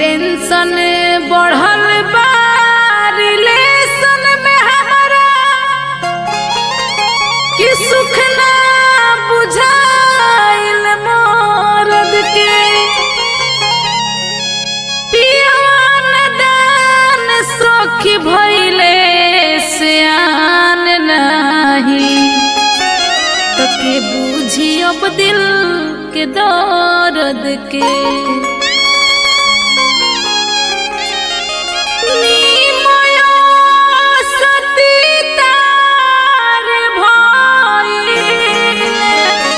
tension बढ़ल बा relation में हमारा कि सुख ना बुझाइल मरद के पियान दान सखी भइले से आन नाही तो के बूझी अब दिल के दर्द के निमयो सती तार भइले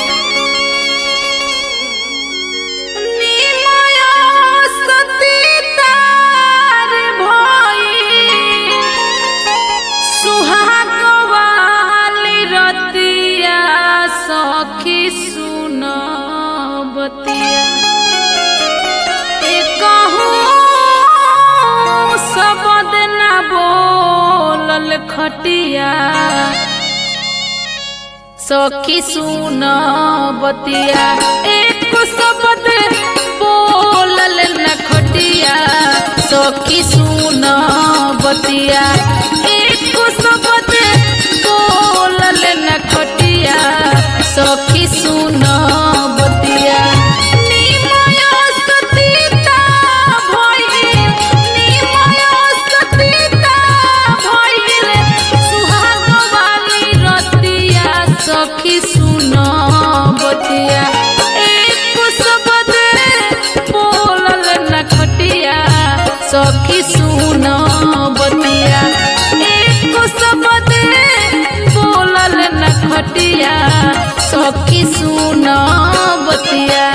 निमयो सती तार भइले सुहाग वाली रतिया सखी सुन बतिया कहूँ शब्द न बोलल खटिया सखी सुन बतिया एक शब्द बोलल न खटिया सखी सुन बतिया एक शब्द बोलल न खटिया सखी सुन बतिया निमय सतीता भइल निमय सतीता भइल सुहाग वाली रतिया सखी सुन बतिया एक शब्द बोलल न खटिया सखी सुन बतिया एक शब्द बोलल न खटिया सखी सुन बतिया